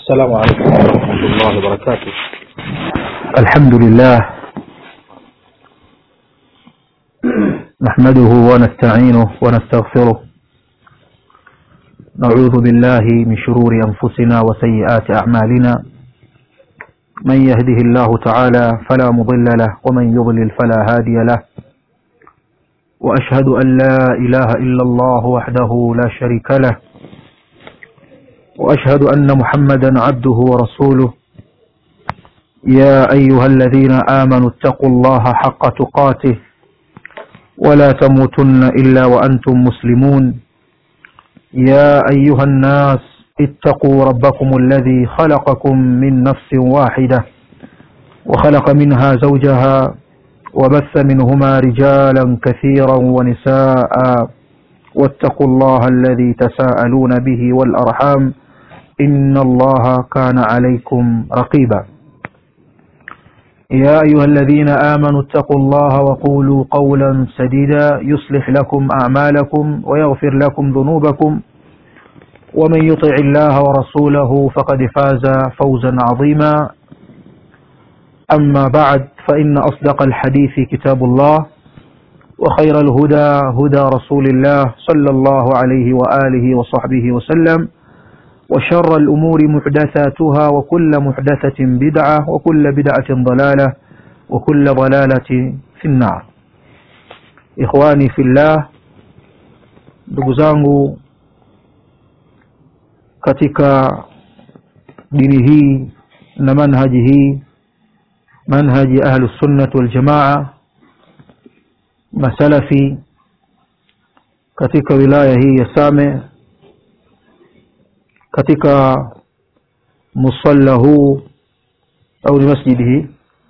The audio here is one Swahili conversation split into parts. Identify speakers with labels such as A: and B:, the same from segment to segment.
A: السلام عليكم ورحمة الله وبركاته
B: الحمد لله نحمده ونستعينه ونستغفره نعوذ بالله من شرور أنفسنا وسيئات أعمالنا من يهده الله تعالى فلا مضل له ومن يضلل فلا هادي له وأشهد أن لا إله إلا الله وحده لا شريك له وأشهد أن محمدا عبده ورسوله يا أيها الذين آمنوا اتقوا الله حق تقاته ولا تموتن إلا وأنتم مسلمون يا أيها الناس اتقوا ربكم الذي خلقكم من نفس واحدة وخلق منها زوجها وبث منهما رجالا كثيرا ونساء واتقوا الله الذي تساءلون به والأرحام إن الله كان عليكم رقيبا يا أيها الذين آمنوا اتقوا الله وقولوا قولا سديدا يصلح لكم أعمالكم ويغفر لكم ذنوبكم ومن يطع الله ورسوله فقد فاز فوزا عظيما أما بعد فإن أصدق الحديث كتاب الله وخير الهدى هدى رسول الله صلى الله عليه وآله وصحبه وسلم وشر الأمور محدثاتها وكل محدثة بدعة وكل بدعة ضلالة وكل ضلالة في النار إخواني في الله ndugu zangu katika dini hii na manhaji hii manhaji ahlu sunnat waljamaa masalafi katika wilaya hii ya Same katika musalla huu au ni masjidi hii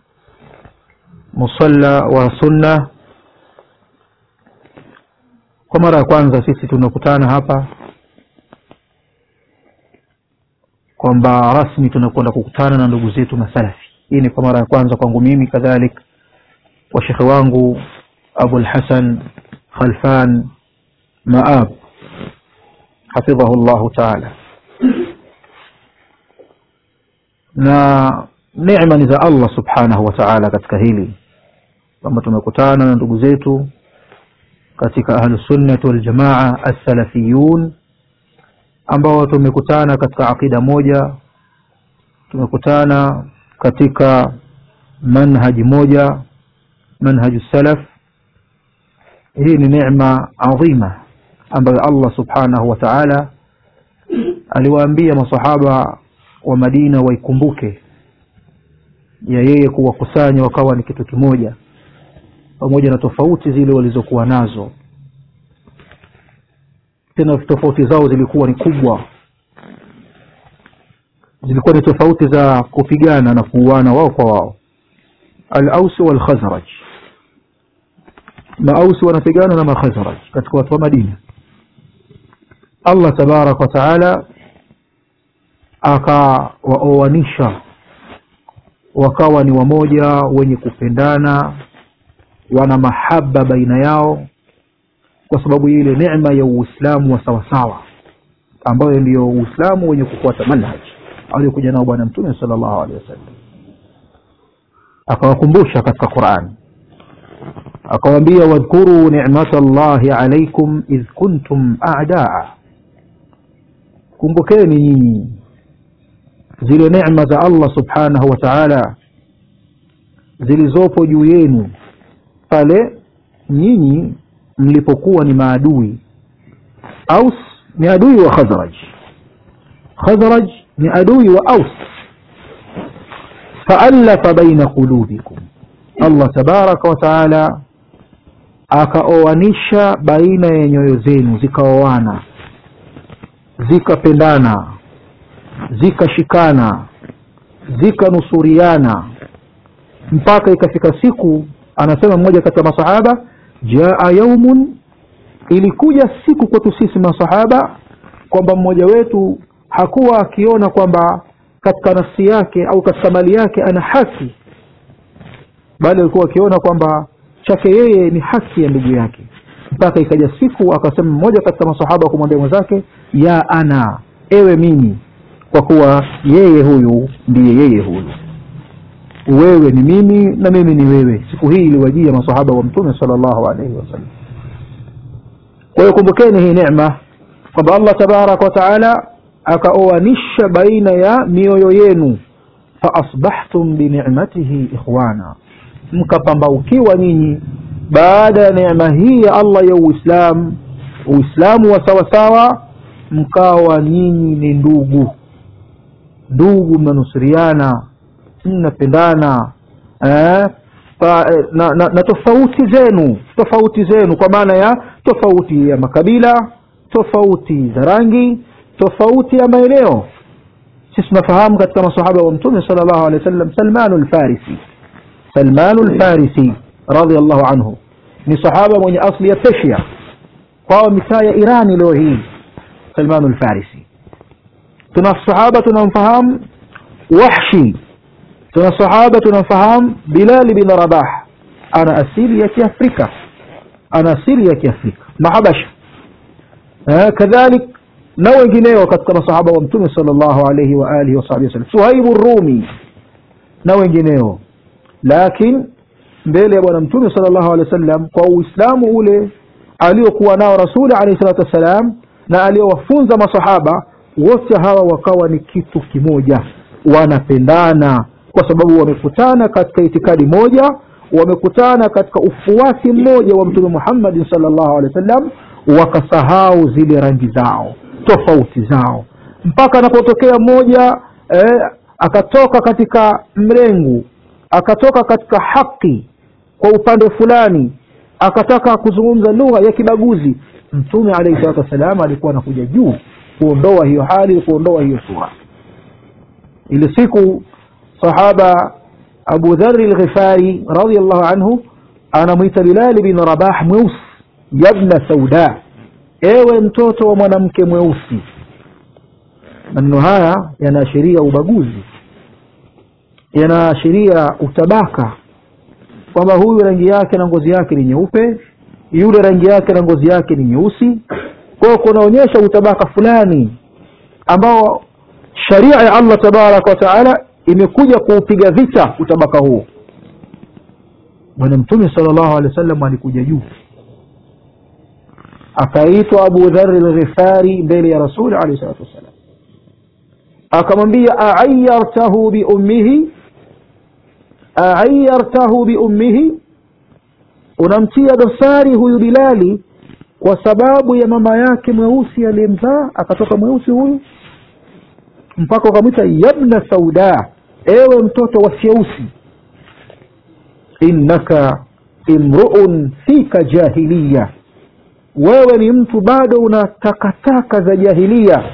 B: musalla wa sunna kwa mara ya kwanza sisi tunakutana hapa kwamba rasmi tunakwenda kukutana na ndugu zetu masalafi hii ni kwa mara ya kwanza kwangu mimi kadhalik kwa shekhe wangu abul hasan khalfan maab hafidhahu llahu taala na neema ni za Allah subhanahu wa ta'ala katika hili kwamba tumekutana na ndugu zetu katika ahlusunnati waljamaa assalafiyun ambao tumekutana katika aqida moja tumekutana katika manhaji moja manhaju salaf hii ni neema adhima ambayo Allah subhanahu wa ta'ala aliwaambia masahaba wa Madina waikumbuke ya yeye kuwakusanya wakawa ni kitu kimoja pamoja na tofauti zile walizokuwa nazo tena tofauti zao zilikuwa ni kubwa zilikuwa ni tofauti za kupigana na kuuana wao kwa wao al-Aus wal Khazraj Maausi wanapigana na Makhazraj katika watu wa Madina Allah tabarak wa taala akawaoanisha wakawa ni wamoja wenye kupendana wana mahaba baina yao kwa sababu ile neema ya Uislamu wa sawasawa ambayo ndiyo Uislamu wenye kufuata manhaj aliyokuja nao bwana mtume sallallahu alaihi wasallam akawakumbusha katika Qur'an akawaambia wadhkuru ni'matallahi alaykum idh kuntum a'daa kumbukeni nyinyi zile neema za Allah subhanahu wa ta'ala zilizopo juu yenu pale nyinyi mlipokuwa ni maadui Aus ni adui wa Khazraj Khazraj ni adui wa Aus fa'alafa baina qulubikum Allah tabaraka wa taala akaoanisha baina ya nyoyo zenu zikaoana zikapendana zikashikana zikanusuriana mpaka ikafika siku anasema mmoja kati ya masahaba jaa yaumun ilikuja siku kwetu sisi masahaba kwamba mmoja wetu hakuwa akiona kwamba katika nafsi yake au katika mali yake ana haki bali alikuwa akiona kwamba chake yeye ni haki ya ndugu yake mpaka ikaja siku akasema mmoja katika masahaba kumwambia mwenzake ya ana ewe mimi kwa kuwa yeye huyu ndiye yeye huyu wewe ni mimi na mimi ni wewe siku hii iliwajia masahaba wa mtume salllahu alaihi wasallam kwa hiyo kumbukeni hii necma kwamba allah tabaraka wataala akaoanisha baina ya mioyo yenu faasbahtum binicmatihi ikhwana mkapambaukiwa nyinyi baada ya neema hii ya allah ya uislam uislamu wa sawasawa mkawa nyinyi ni ndugu ndugu mnanusuriana mnapendana eh, pa, na, na, na tofauti zenu tofauti zenu kwa maana ya tofauti ya makabila tofauti za rangi tofauti ya maeneo sisi tunafahamu katika masahaba wa mtume sal llahu alehi wa sallam salmanu lfarisi salmanu lfarisi radiallahu anhu ni sahaba mwenye asli ya persia kwao mitaa ya irani leo hii salmanu lfarisi tuna sahaba tunamfahamu wahshi tuna sahaba tunamfahamu bilali bin rabah ana asili ya kiafrika ana asili ya kiafrika mahabasha eh, kadhalik na wengineo katika masahaba wa mtume sal llahu alaihi waalihi wasahbihi wasallam suhaibu rumi na wengineo lakin mbele ya bwana mtume sal llahu alehi wa sallam kwa uislamu ule aliokuwa nao rasuli alaihi salatu wassalam na aliowafunza masahaba wote hawa wakawa ni kitu kimoja wanapendana kwa sababu wamekutana katika itikadi moja wamekutana katika ufuasi mmoja wa mtume muhammadin sal llahu alehi wa sallam wakasahau zile rangi zao tofauti zao mpaka anapotokea mmoja eh, akatoka katika mrengu akatoka katika haki kwa upande fulani akataka kuzungumza lugha ya kibaguzi mtume alaihi salatu wassalam alikuwa anakuja juu kuondoa hiyo hali kuondoa hiyo sura ile siku sahaba abu dhari lghifari radiallahu anhu anamwita bilali bin rabah mweusi yabna sauda ewe mtoto wa mwanamke mweusi maneno haya yanaashiria ubaguzi yanaashiria utabaka kwamba huyu rangi yake na ngozi yake ni nyeupe yule rangi yake na ngozi yake ni nyeusi kwao kunaonyesha utabaka fulani ambao sharia ya allah tabaraka wa taala imekuja kuupiga vita utabaka huo bwana mtume sala llahu alehi wa sallam alikuja juu akaitwa abu dhari lghifari mbele ya rasuli alehi salatu wassalam akamwambia aayartahu biummihi aayartahu biummihi unamtia dosari huyu bilali kwa sababu ya mama yake mweusi aliyemzaa akatoka mweusi huyu mpaka ukamwita yabna sauda ewe mtoto wa syeusi innaka imruun fika jahiliya wewe ni mtu bado una takataka za jahilia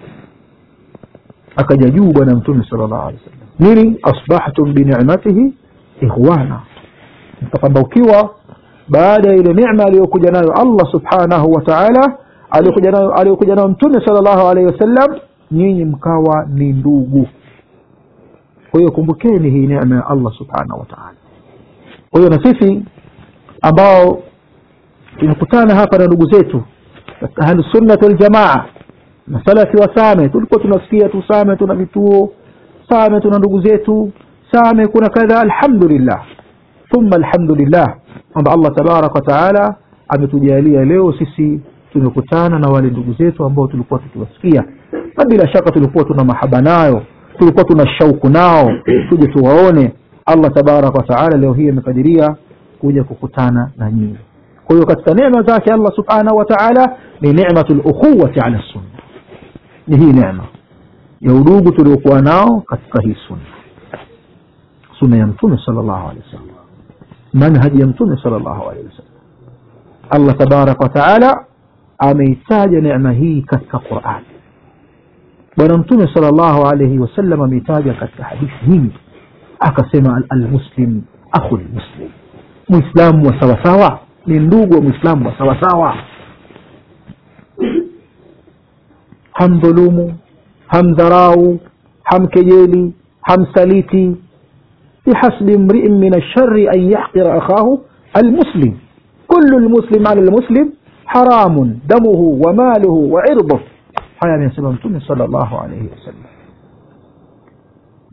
B: akaja juu bwana mtume sala llahu alehi wasallam nini asbahtum binicmatihi ikhwana mkapambaukiwa baada ya ile nicma aliyokuja nayo allah subhanahu wa taala aliyokuja nayo mtume sala llahu alaihi wasallam nyinyi mkawa ni ndugu kwa hiyo kumbukeni hii neema ya allah subhanahu wa taala kwa hiyo na sisi ambao tumekutana hapa na ndugu zetu katika ahlusunnati waljamaa na salafi wa same tulikuwa tunasikia tu same tuna vituo same tuna ndugu zetu same kuna kadha alhamdulillah thumma alhamdulillah kwamba allah tabaraka wataala ametujalia leo sisi tumekutana na wale ndugu zetu ambao tulikuwa tukiwasikia na bila shaka tulikuwa tuna mahaba nayo tulikuwa tuna shauku nao tuje tuwaone allah tabaraka wataala leo hii amekadiria kuja kukutana na nyinyi kwa hiyo katika neema zake allah subhanahu wa taala ni nematu lukhuwati ala sunna ni hii neema ya udugu tuliokuwa nao katika hii sunna sunna ya mtume sala llahu alehi wasallam manhaji ya mtume sala llahu alehi wasallam allah tabaraka wataala ameitaja neema hii katika qurani bwana mtume sala llahu alaihi wasallam ameitaja katika hadithi nyingi akasema almuslim akhu lmuslim mwislamu wa sawasawa ni ndugu wa mwislamu wa sawasawa hamdhulumu hamdharau hamkejeli hamsaliti bihasbi mriin min alshari an yahqira akhahu almuslim kulu lmuslim ala lmuslim haramun damuhu wa maluhu wa irduh haya amesema mtume sala llahu alaihi wasallam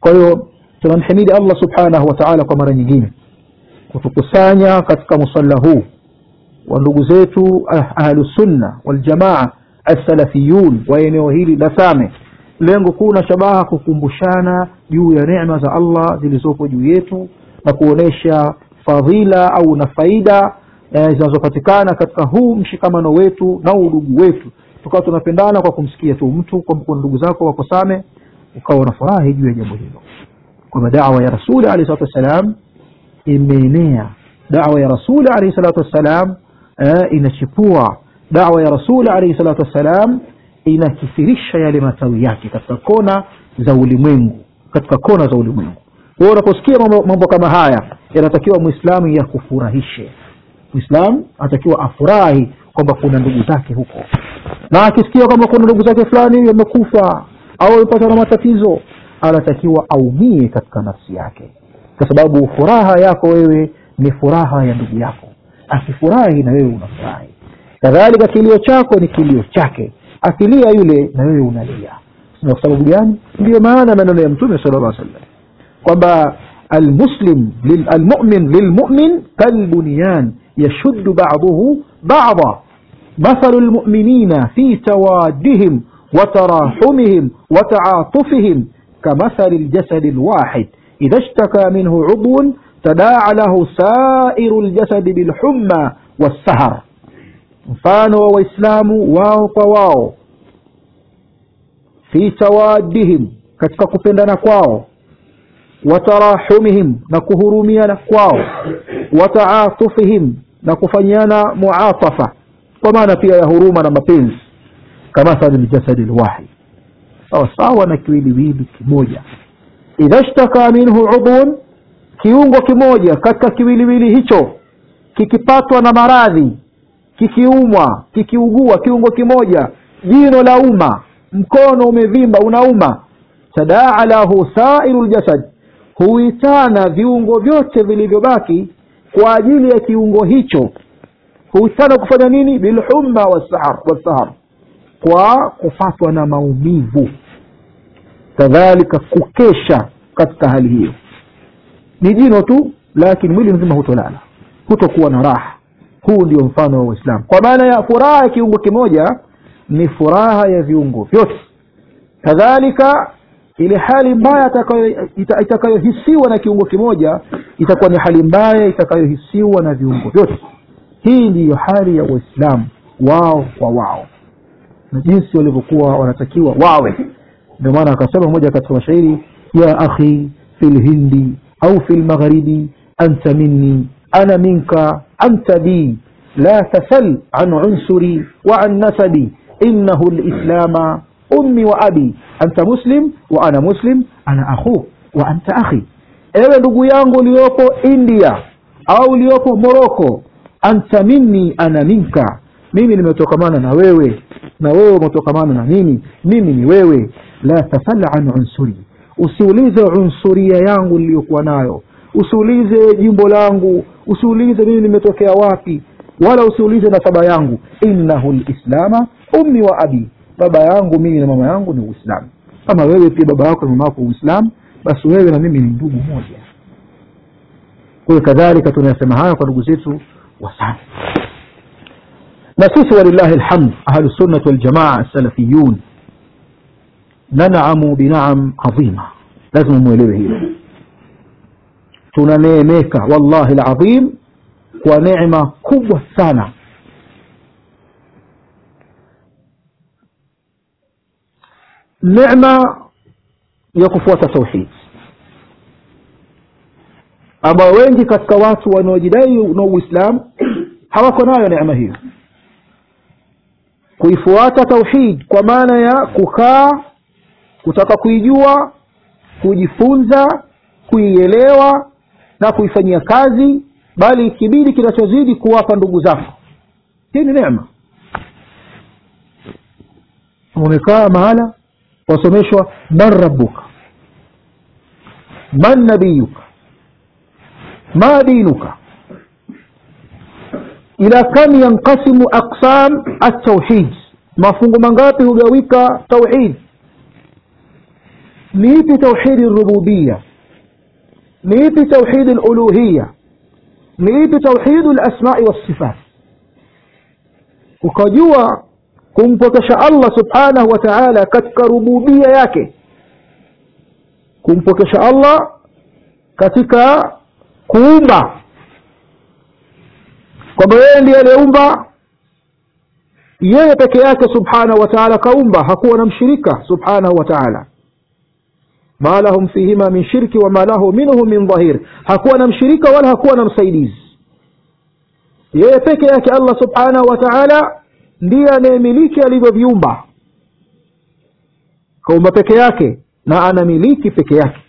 B: kwa hiyo tunamhimidi allah subhanahu wa taala kwa mara nyingine kutukusanya katika musalla huu wa ndugu zetu ahlusunna waljamaa assalafiyun wa eneo hili la same lengo kuu na shabaha kukumbushana juu ya neema za allah zilizopo juu yetu na kuonesha fadhila au na faida zinazopatikana katika huu mshikamano wetu na udugu wetu tukawa tunapendana kwa kumsikia tu mtu kwamba ndugu zako wako same ukawa unafurahi juu ya jambo hilo kwamba dawa ya rasuli alehi salatu wassalam imeenea dawa ya rasuli alehi salatu wassalam eh, inachipua dawa ya rasuli alehi salatu wassalam inakithirisha yale matawi yake katika kona za ulimwengu katika kona za ulimwengu kwao unaposikia mambo, mambo kama haya yanatakiwa mwislamu yakufurahishe mwislamu anatakiwa afurahi kwamba kuna ndugu zake huko na akisikia kwamba kuna ndugu zake fulani wamekufa au wamepata na matatizo anatakiwa aumie katika nafsi yake kwa sababu furaha yako wewe ni furaha ya ndugu yako akifurahi na wewe unafurahi kadhalika kilio chako ni kilio chake akilia yule na wewe unalia na kwa sababu gani ndiyo maana maneno ya mtume sala llah sallam kwamba almuslim almumin lilmumin kalbunyan yashuddu baduhu bada مثل المؤمنين في توادهم وتراحمهم وتعاطفهم كمثل الجسد الواحد إذا اشتكى منه عضو تداعى له سائر الجسد بالحمى والسهر mfano wa waislamu wao kwa wao fi tawadihim katika kupendana kwao watarahumihim na kuhurumiana kwao wataatufihim na kufanyiana muatafa kwa maana pia ya huruma na mapenzi kamathali ljasadi lwahid sawa sawa na kiwiliwili kimoja idha shtaka minhu udhun kiungo kimoja katika kiwiliwili hicho kikipatwa na maradhi kikiumwa kikiugua kiungo kimoja jino la uma mkono umevimba unauma tadaa lahu sairu ljasad huitana viungo vyote vilivyobaki kwa ajili ya kiungo hicho huitana kufanya nini bilhumma wassahar wassahar kwa kufatwa na maumivu kadhalika kukesha katika hali hiyo ni jino tu lakini mwili mzima hutolala hutokuwa na raha huu ndio mfano wa uislamu kwa maana ya furaha ya kiungo kimoja ni furaha ya viungo vyote kadhalika ile hali mbaya itakayohisiwa na kiungo kimoja itakuwa ni hali mbaya itakayohisiwa na viungo vyote hii ndiyo hali ya waislamu wao kwa wao na jinsi walivyokuwa wanatakiwa wawe ndio maana akasema moja katika mashairi ya akhi fi lhindi au fi lmagharibi anta minni ana minka anta bi la tasal an unsuri wa an nasabi innahu lislama ummi wa abi anta muslim wa ana muslim ana akhuk wa anta akhi ewe ndugu yangu uliopo india au uliopo moroko anta minni ana minka mimi nimetokamana na wewe na wewe umetokamana na mimi mimi ni wewe la tasal an unsuri usiulize unsuria yangu niliyokuwa nayo usiulize jimbo langu usiulize mimi nimetokea wapi wala usiulize nasaba yangu innahu lislama ummi wa abi baba yangu mimi na mama yangu ni uislamu kama wewe pia baba yako na mama yako uislamu basi wewe na mimi ni ndugu moja kwa hiyo kadhalika tunayasema haya kwa ndugu zetu wasana na sisi walillahi lhamd ahlusunnat waljamaa salafiyun nanamu binaam adhima lazima mwelewe hilo tunaneemeka wallahi ladhim kwa neema kubwa sana neema ya kufuata tauhid ambayo wengi katika watu wanaojidai na uislamu hawako nayo neema hiyo kuifuata tauhid kwa maana ya kukaa kutaka kuijua kujifunza kuielewa na kuifanyia kazi bali ikibidi kinachozidi kuwapa ndugu zako hii ni neema umekaa mahala wasomeshwa man rabbuka man nabiyuka ma dinuka ila kam yanqasimu aqsam altauhid mafungu mangapi hugawika tauhid ni ipi tauhidi rububia ni ipi tauhidi luluhiya ni ipi tauhidu lasmai wassifat ukajua kumpokesha allah subhanahu wa taala katika rububia yake kumpokesha allah katika kuumba kwamba yeye ndiye aliyeumba yeye peke yake subhanahu wa taala kaumba hakuwa na mshirika subhanahu wa taala ma lahum fihima min shirki wama lahu minhu min dhahir hakuwa na mshirika wala hakuwa na msaidizi yeye peke yake allah subhanahu wa taala ndiye anayemiliki alivyoviumba kaumba peke yake na anamiliki peke yake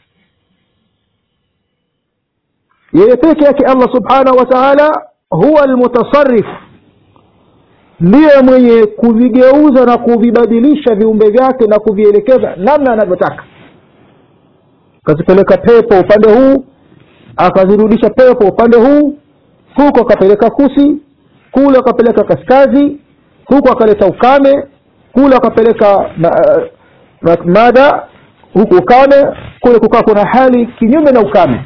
B: yeye peke yake allah subhanahu wa taala huwa almutasarif ndiye mwenye kuvigeuza na kuvibadilisha viumbe vyake na kuvielekeza namna anavyotaka akazipeleka pepo upande huu akazirudisha pepo upande huu huko akapeleka kusi kule akapeleka kaskazi huku akaleta ukame kule akapeleka uh, mada huku ukame kule kukaa kuna hali kinyume na ukame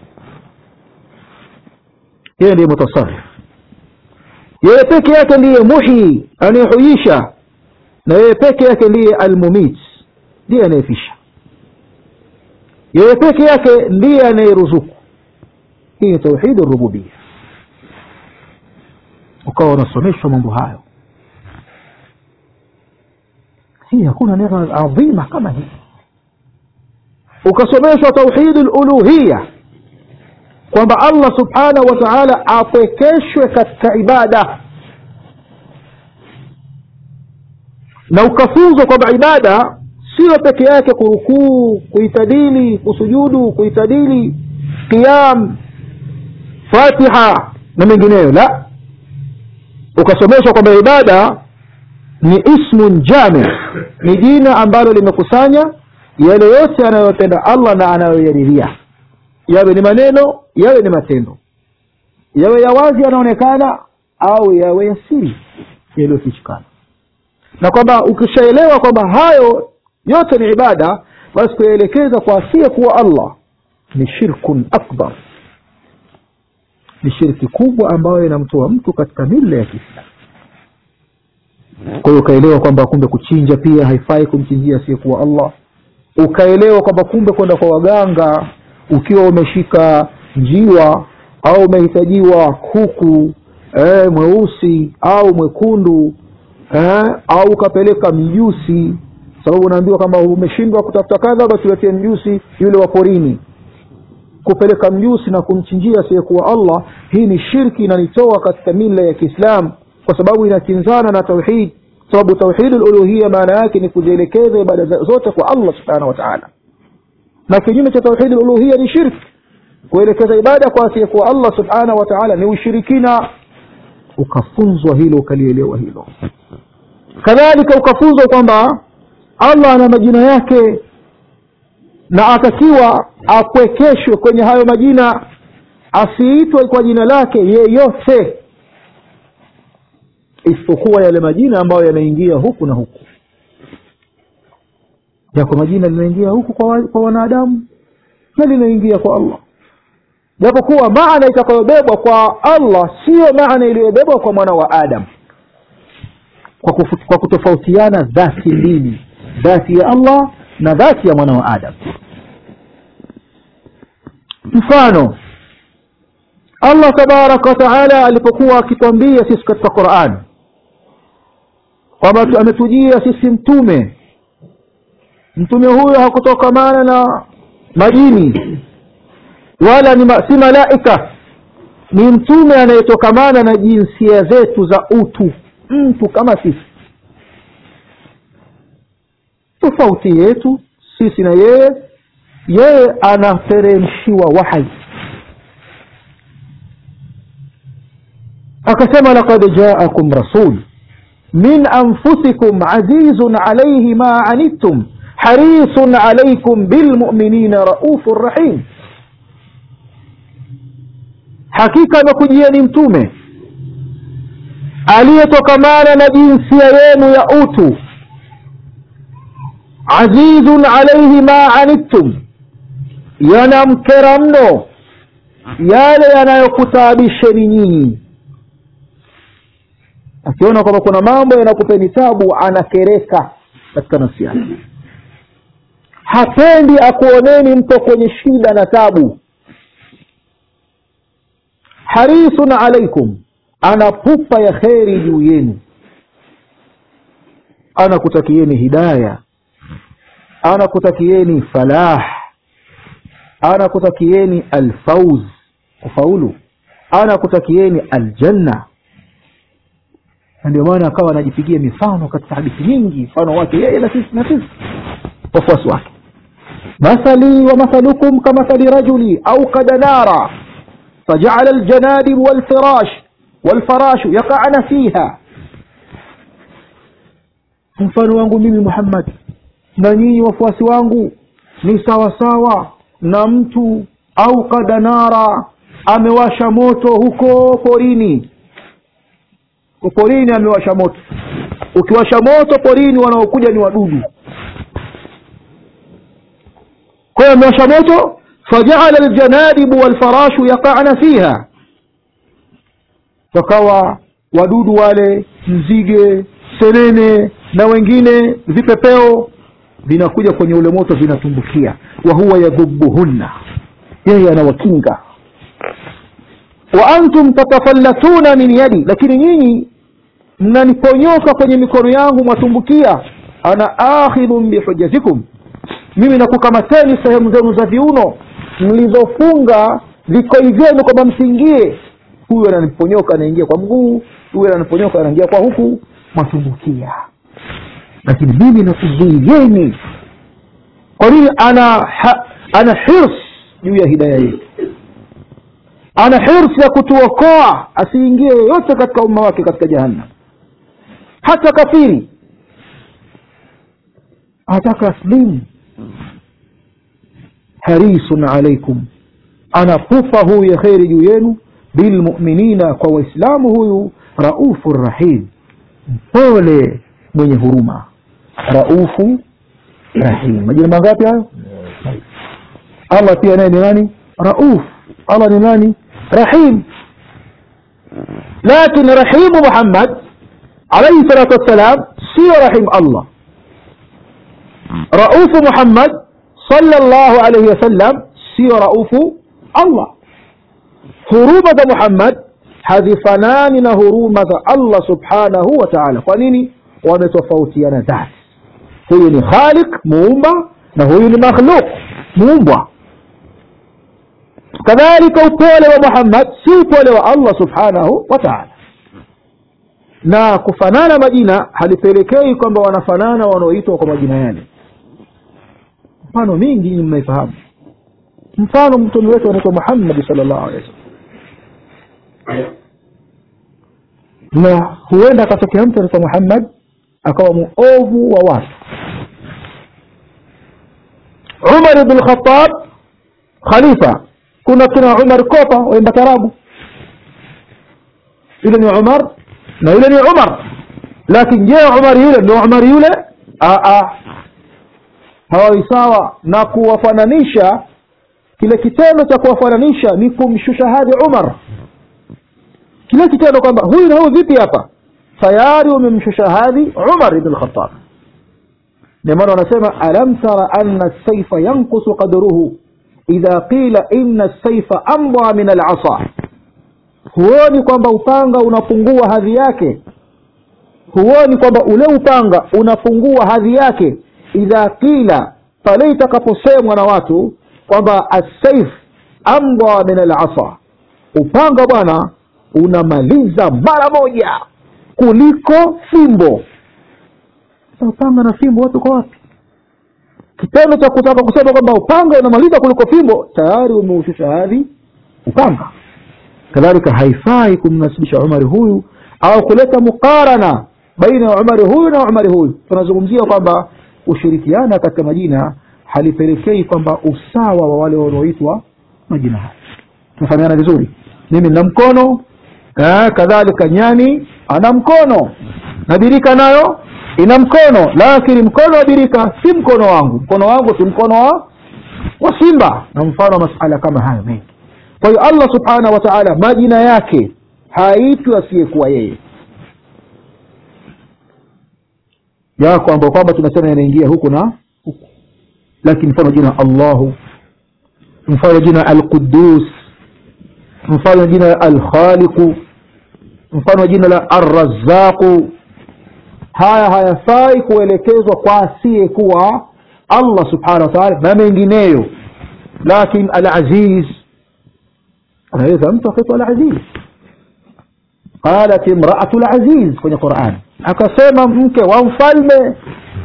B: yeye ndiye mutasarif yeye peke yake ndiye muhyi anayehuisha na yeye peke yake ndiye almumit ndiye anayefisha yeye peke yake ndiye anayeruzuku hii ni tauhidi rububia ukawa unasomeshwa mambo hayo hii hakuna neema adhima kama hii ukasomeshwa tauhidi luluhiya kwamba allah subhanahu wa taala apwekeshwe katika ibada na ukafunzwa kwamba ibada sio peke yake kurukuu kuitadili kusujudu kuitadili qiyam fatiha na mengineyo la ukasomeshwa kwamba ibada ni ismun jami ni jina ambalo limekusanya yale yote anayopenda allah na anayoyadiria yawe ni maneno yawe ni matendo yawe ya wazi yanaonekana au yawe ya siri yaliyofichikana na kwamba ukishaelewa kwamba hayo yote ni ibada basi kuyaelekeza kwa asiye kuwa allah ni shirkun akbar ni shirki kubwa ambayo inamtoa mtu katika mila ya kiislamu kwa hiyo ukaelewa kwamba kumbe kuchinja pia haifai kumchinjia asiyekuwa allah ukaelewa kwamba kumbe kwenda kwa waganga ukiwa umeshika njiwa au umehitajiwa kuku eh, mweusi au mwekundu eh, au ukapeleka mjusi sababu unaambiwa kama umeshindwa kutafuta kadha basi uletee mjusi yule wa porini kupeleka mjusi na kumchinjia asiyekuwa allah hii ni shirki inanitoa katika mila ya kiislam kwa sababu inakinzana na tauhid sababu tauhidi luluhia maana yake ni kuzielekeza ibada zote kwa allah subhanahu wa taala na kinyume cha tauhidi luluhia ni shirki kuelekeza ibada kwa asiyekuwa allah subhanahu wa taala ni ushirikina ukafunzwa hilo ukalielewa hilo kadhalika ukafunzwa kwamba allah ana majina yake na atakiwa apwekeshwe kwenye hayo majina asiitwe kwa jina lake yeyote isipokuwa yale majina ambayo yanaingia huku na huku yako majina linaingia huku kwa, kwa wanadamu na linaingia kwa allah japokuwa maana itakayobebwa kwa allah siyo maana iliyobebwa kwa mwana wa adam kwa, kufu, kwa kutofautiana dhati mbili dhati ya allah na dhati ya mwana wa adam mfano allah tabaraka wataala alipokuwa akitwambia sisi katika quran kwamba ametujia sisi mtume mtume huyo hakutokamana na majini wala ni ma, si malaika ni mtume anayetokamana na jinsia zetu za utu mtu kama sisi tofauti yetu sisi na yeye yeye anateremshiwa wahai akasema laqad jaakum rasul min anfusikum azizun alayhi ma anittum harisun alaykum bilmuminina raufu rahim hakika amekujieni mtume aliyetokamana na jinsia yenu ya utu azizun alaihi ma anittum yanamkera mno yale yanayokutaabisheni nyinyi akiona kwamba kuna mambo yanakupeni tabu anakereka katika nafsi yake hapendi akuoneni mpo kwenye shida na tabu harisun alaikum ana pupa ya kheri juu yenu anakutakieni hidaya anakutakieni falah anakutakieni alfauz kufaulu anakutakieni aljanna na ndio maana akawa anajipigia mifano katika hadithi nyingi mfano wake yeye na sisi na sisi wafuasi wake مثلي ومثلكم كمثل رجل أوقد نارا فجعل الجنادب والفراش والفراش يقعن فيها mfano wangu mimi muhammad na nyinyi wafuasi wangu ni sawasawa na mtu au kadanara amewasha moto huko porini porini amewasha moto ukiwasha moto porini wanaokuja ni wadudu kwa hiyo amewasha moto fajaala aljanadibu walfarashu yaqana fiha wakawa wadudu wale nzige senene na wengine vipepeo vinakuja kwenye ule moto vinatumbukia wa huwa yadhubuhunna yeye anawakinga wa antum tatafallatuna min yadi lakini nyinyi mnaniponyoka kwenye mikono yangu mwatumbukia ana akhidhun bihujjatikum mimi nakukamateni sehemu zenu za viuno mlizofunga vikoi vyenu kwamba msiingie huyu ananiponyoka anaingia kwa mguu huyu ananiponyoka anaingia kwa huku matumbukia lakini mimi nakuzuieni kwa nini ana ha, ana hirs juu ya hidaya yetu ana hirs ya kutuokoa asiingie yoyote katika umma wake katika jahannam hata kafiri ataka aslimu harisun alaikum anapufa huyu ya kheri juu yenu bilmuminina kwa waislamu huyu raufu rahim mpole mwenye huruma raufu rahim majina mangapi hayo allah pia naye ni nani rauf allah ni nani rahim lakin rahimu muhammad alaihi salatu wassalam sio rahim allah raufu muhammad sallallahu alaihi wasallam sio raufu allah huruma za muhammad hazifanani na huruma za allah subhanahu wa taala kwa nini wametofautiana dhati huyu ni khaliq muumba na huyu ni makhluk muumbwa kadhalika upole wa muhammad si upole wa allah subhanahu wa taala na kufanana majina halipelekei kwamba wanafanana wanaoitwa kwa majina yale mfano mingi nyinyi mnaifahamu mfano mtume wetu anaitwa muhammadi sal llahu alehi wasallam na huenda akatokea mtu anaitwa muhammad akawa muovu wa watu umar bn lkhatab khalifa kuna kina umar kopa waimba tarabu yule ni umar na yule ni umar lakini je umar yule ndio umar yule hawawi sawa na kuwafananisha kile kitendo cha kuwafananisha ni kumshusha hadhi umar kile kitendo kwamba huyu na huyu vipi hapa tayari umemshusha hadhi umar ibn lkhatab ndio maana wanasema alam tara anna saifa yankusu qadruhu idha qila inna saifa amdha min alasa huoni kwamba upanga unapungua hadhi yake huoni kwamba ule upanga unapungua hadhi yake idha qila pale itakaposemwa na watu kwamba assaif amdha min alasa upanga bwana unamaliza mara moja kuliko fimbo upanga na fimbo watu kwa wapi kitendo cha kutaka kusema kwamba upanga unamaliza kuliko fimbo tayari umeushusha hadhi upanga kadhalika haifai kumnasibisha umari huyu au kuleta mukarana baina ya umari huyu na umari huyu tunazungumzia kwamba kushirikiana katika majina halipelekei kwamba usawa wa wale wanaoitwa majina haya tunafahamiana vizuri mimi nina mkono kadhalika nyani ana mkono na birika nayo ina mkono lakini mkono wa birika si mkono wangu mkono wangu si mkono wa wa simba na mfano wa masala kama hayo mengi kwa hiyo allah subhanahu wa taala majina yake haitwi asiyekuwa yeye yako ambayo kwamba tunasema yanaingia huku na huku lakini mfano jina allahu mfano jina alqudus mfano jina alkhaliqu mfano jina la arrazaqu haya hayafai kuelekezwa kwa asiyekuwa allah subhanahu wa taala na mengineyo lakin alaziz anaweza mtu akaitwa alaziz qalat imraatu laziz kwenye quran akasema mke wa mfalme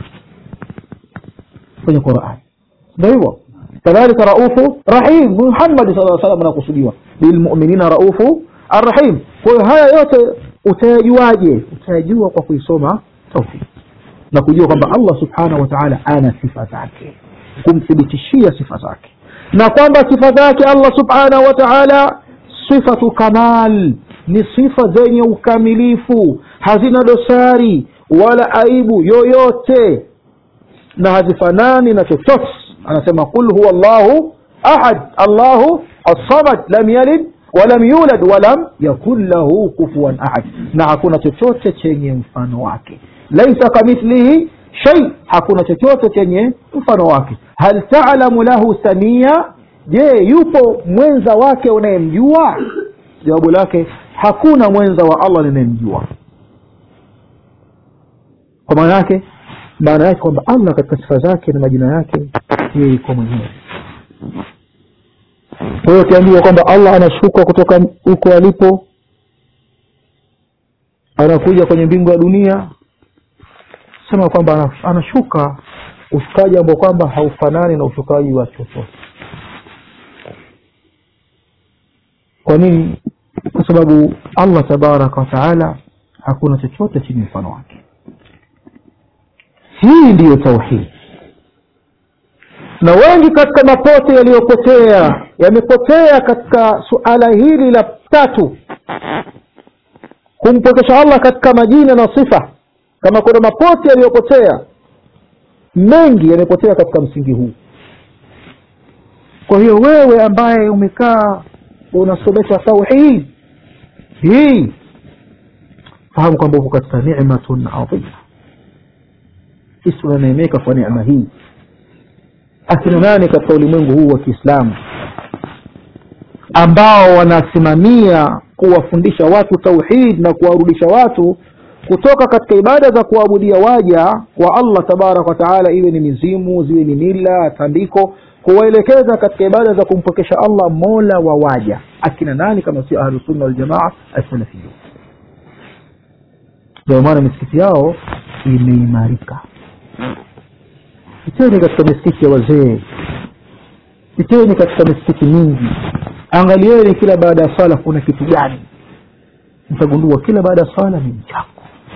B: kwenye quran ndio hivyo kadhalika raufu rahim muhammadi saa salam anakusudiwa bilmuminina raufu arrahim kwa hiyo haya yote utayajuaje utayajua kwa kuisoma tauhid na kujua kwamba allah subhanahu wa taala ana sifa zake kumthibitishia sifa zake na kwamba sifa zake allah subhanahu wa taala sifatu kamal ni sifa zenye ukamilifu hazina dosari wala aibu yoyote na hazifanani na chochote anasema qul huwa llahu ahad allahu assamad lam yalid walam yulad walam yakun lahu kufuan ahad na hakuna chochote chenye mfano wake laisa kamithlihi shai hakuna chochote chenye mfano wake hal talamu lahu samia je yupo mwenza wake unayemjua jawabu lake hakuna mwenza wa allah ninayemjua kwa maana yake maana yake kwamba allah katika sifa zake na majina yake yeye iko mwenyewe kwa hiyo ukiambiwa kwamba allah anashuka kutoka huko alipo anakuja kwenye mbingu ya dunia sema kwamba anashuka ushukaji ambao kwamba haufanani na ushukaji wa chochote kwa nini kwa sababu allah tabaraka wataala hakuna chochote chenye mfano wake hii ndiyo tauhidi na wengi katika mapote yaliyopotea yamepotea katika suala hili la tatu kumpokesha allah katika majina na sifa kama kuna mapote yaliyopotea mengi yamepotea katika msingi huu kwa hiyo wewe ambaye umekaa unasomesha tauhid hii fahamu kwamba uko katika nimatun adhima sisi tunaneemeka kwa neema hii akina nani katika ulimwengu huu wa kiislamu ambao wanasimamia kuwafundisha watu tauhid na kuwarudisha watu kutoka katika ibada za kuabudia waja wa allah tabaraka wataala iwe ni mizimu ziwe ni mila tandiko kuwaelekeza katika ibada za kumpokesha allah mola wa waja akina nani kama sio ahlusunna waljamaa assalafiyun ndio maana misikiti yao imeimarika piteni katika misikiti ya wazee piteni katika misikiti mingi angalieni kila baada ya swala kuna kitu gani mtagundua kila baada ya swala ni mchango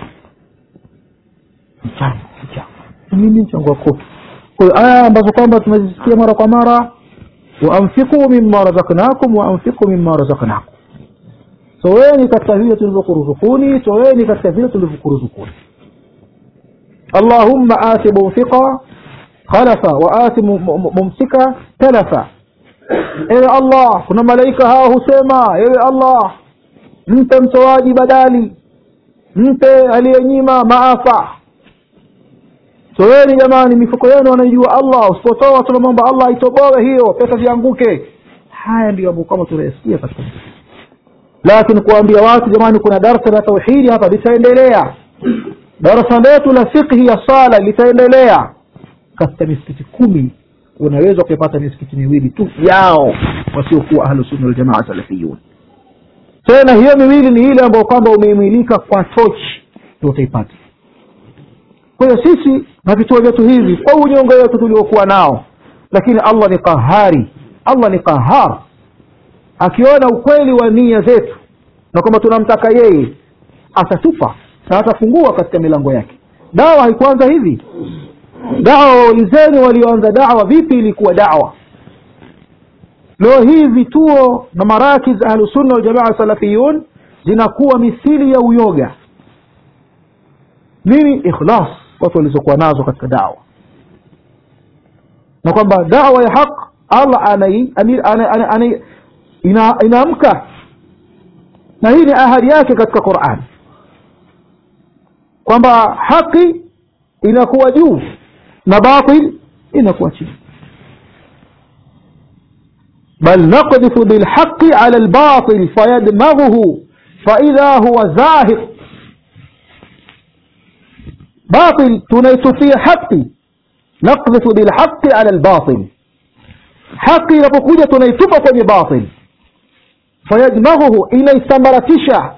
B: mchango mchango nini mchango wa kofi kwa hiyo aya ambazo kwamba tumezisikia mara kwa mara waanfiku mima razaknakum waanfiku mima razaknakum toweni katika vile tulivyokuruzukuni toweni katika vile tulivyokuruzukuni allahumma ati munfiqa khalafa wa ati mumsika talafa ewe allah kuna malaika hawa husema ewe allah mpe mtoaji badali mpe aliyenyima maafa toweni jamani mifuko yenu wanaijua allah usipotoa tunamwomba allah aitoboe hiyo pesa zianguke haya ndio ambao kama tunayasikia katika lakini kuwaambia watu jamani kuna darsa la tauhidi hapa litaendelea darasa letu la fikhi ya sala litaendelea katika misikiti kumi unaweza kuipata misikiti miwili tu yao wasiokuwa ahlusunna waljamaa salafiyun tena hiyo miwili ni ile ambayo kwamba umeimilika kwa tochi ndio utaipata kwa hiyo sisi na vituo vyetu hivi kwa unyonge wetu tuliokuwa nao lakini allah ni qahari allah ni qahar akiona ukweli wa nia zetu na kwamba tunamtaka yeye atatupa na atafungua katika milango yake dawa haikuanza hivi dawa waulizeni walioanza dawa vipi ilikuwa dawa leo hii vituo na marakiz ahlusunna waljamaa salafiyun zinakuwa mithili ya uyoga nini ikhlas watu walizokuwa nazo katika dawa na kwamba dawa ya haq allah anai, anai, anai, anai, anai, ina, inaamka na hii ni ahadi yake katika quran kwamba haki inakuwa juu na batil inakuwa chini بل نقذف بالحق على الباطل فيدمغه فإذا هو زاهق باطل tunaitupia haki نقذف بالحق على الباطل haki inapokuja tunaitupa kwenye batil fayadmaghuhu inaisambaratisha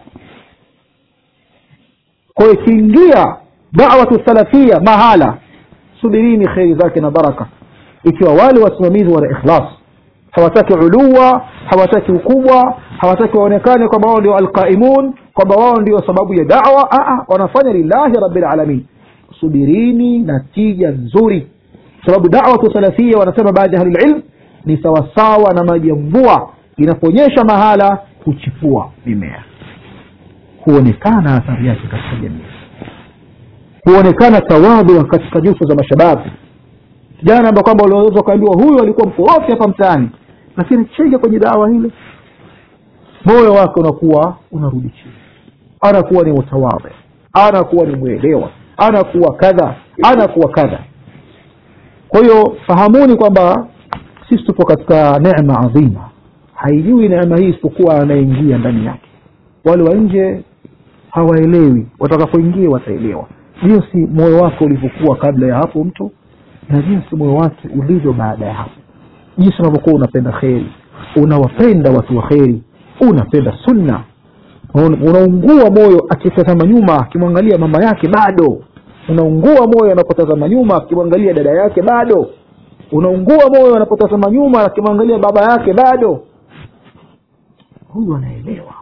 B: kwa ikiingia dawatu salafia mahala subirini kheri zake na baraka ikiwa wale wasimamizi wana ikhlas hawataki uluwa hawataki ukubwa hawataki waonekane kwamba wao ndio alqaimun kwamba wao ndio sababu ya dawa Aa, wanafanya lillahi rabbil alamin subirini natija nzuri sababu dawatu salafia wanasema baadhi ya ahlulilm ni sawasawa na maji ya mvua inaponyesha mahala huchipua mimea huonekana athari yake katika jamii huonekana tawadhu katika nyuso za mashababu kijana ambao kwamba uliweza ukaambiwa huyu alikuwa mkorofi hapa mtaani lakini chenge kwenye dawa hile moyo wake unakuwa unarudi chini anakuwa ni mutawadhi anakuwa ni mwelewa anakuwa kadha anakuwa kadha kwa hiyo fahamuni kwamba sisi tupo katika neema adhima haijui neema hii isipokuwa anayeingia ndani yake wale wa nje hawaelewi watakapoingia wataelewa jinsi moyo wake ulivyokuwa kabla ya hapo mtu na jinsi moyo wake ulivyo baada ya hapo jinsi unavyokuwa unapenda kheri unawapenda watu wa kheri unapenda sunna unaungua moyo akitazama nyuma akimwangalia mama yake bado unaungua moyo anapotazama nyuma akimwangalia dada yake bado unaungua moyo anapotazama nyuma akimwangalia baba yake bado huyu anaelewa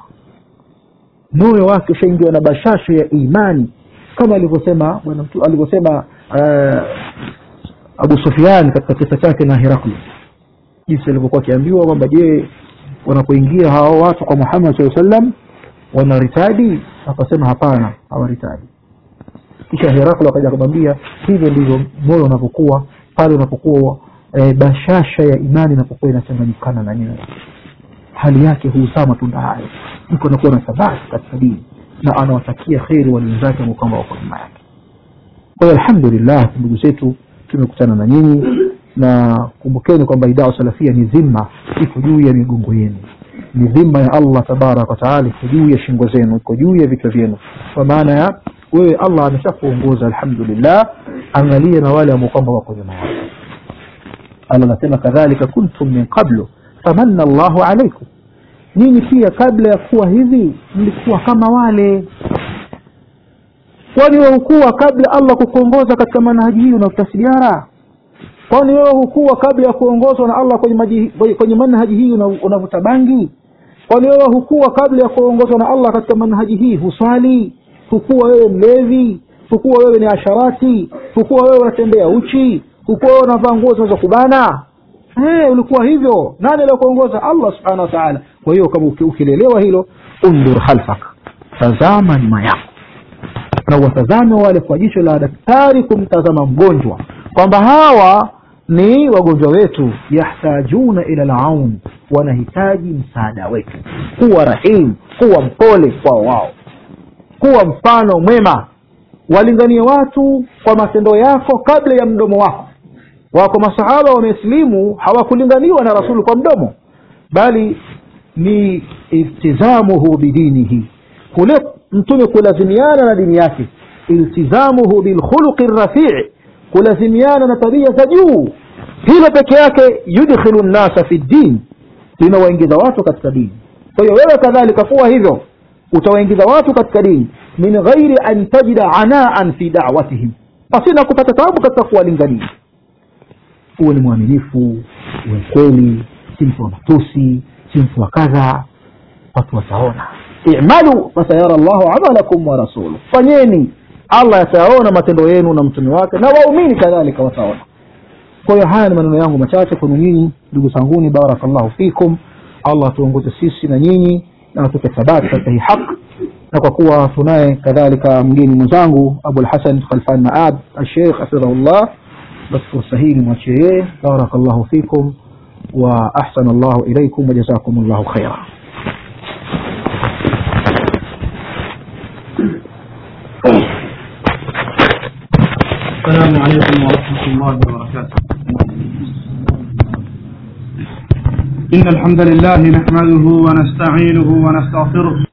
B: moyo wake ushaingiwa na bashasha ya imani kama alivyosema bwana alivyosema uh, abu sufian katika kisa chake na herakli jinsi alivyokuwa akiambiwa kwamba je wanapoingia hao watu kwa muhammad saa sallam wanaritadi akasema hapana hawaritadi kisha herakli akaja akamwambia hivyo ndivyo moyo unapokuwa pale unapokuwa e, bashasha ya imani inapokuwa inachanganyikana na nyoyo hali yake huzaa matunda hayo mtu anakuwa na thabati katika dini na anawatakia kheri wenzake ambao kwamba wako nyuma yake kwa hiyo alhamdulillah ndugu zetu tumekutana na nyinyi na kumbukeni kwamba idaa salafia ni dhima iko juu ya migongo yenu ni dhima ya allah tabaraka wataala iko juu ya shingo zenu iko juu ya vichwa vyenu kwa maana ya wewe allah ameshakuongoza alhamdulillah angalie na wale ambao kwamba wako nyuma yako allah anasema kadhalika kuntum min qablu famanna llahu alaikum nyinyi pia kabla ya kuwa hivi mlikuwa kama wale kwani wewe hukuwa kabla allah kukuongoza katika manhaji hii unavuta sigara kwani wewe hukuwa kabla ya kuongozwa na allah kwenye, maji, kwenye manhaji hii unavuta bangi kwani wewe hukuwa kabla ya kuongozwa na allah katika manhaji hii huswali hukuwa wewe mlevi hukuwa wewe ni asharati hukuwa wewe unatembea uchi hukuwa wewe unavaa nguo zinaweza kubana hey, ulikuwa hivyo nani aliokuongoza allah subhanahu wa taala kwa hiyo kama ukilelewa hilo undur khalfak tazama nyuma yako na watazame wale kwa jicho la daktari kumtazama mgonjwa kwamba hawa ni wagonjwa wetu yahtajuna ila laun wanahitaji msaada wetu kuwa rahim kuwa mpole kwa wao kuwa mfano mwema walinganie watu kwa matendo yako kabla ya mdomo wako wako masahaba wamesilimu hawakulinganiwa na rasulu kwa mdomo bali ni iltizamuhu bidinihi kule mtume kulazimiana na dini yake iltizamuhu bilkhuluqi rafii kulazimiana na tabia za juu hilo peke yake yudkhilu nnasa fi ddin linawaingiza watu katika dini kwa hiyo wewe kadhalika kuwa hivyo utawaingiza watu katika dini min ghairi an tajida anaan fi dawatihim pasina kupata tabu katika kuwalingania uwe ni mwaminifu uwe kweli si mtu wa matusi si mtu wa kadha watu wataona imalu fasayara llahu amalakum wa rasuluh fanyeni allah yatayaona matendo yenu na mtume wake na waumini kadhalika wataona kwa hiyo haya ni maneno yangu machache kwenu nyinyi ndugu zanguni barakallahu fikum allah atuongoze sisi na nyinyi na atupe thabati katika hii haq na kwa kuwa tunaye kadhalika mgeni mwenzangu abulhasan khalfan maab alsheikh hafidhahullah basi fursa hii nimwachie yeye barakallahu fikum wa ahsana llahu ilaikum wajazakum llahu khaira
A: السلام عليكم ورحمة الله وبركاته إن الحمد لله نحمده ونستعينه ونستغفره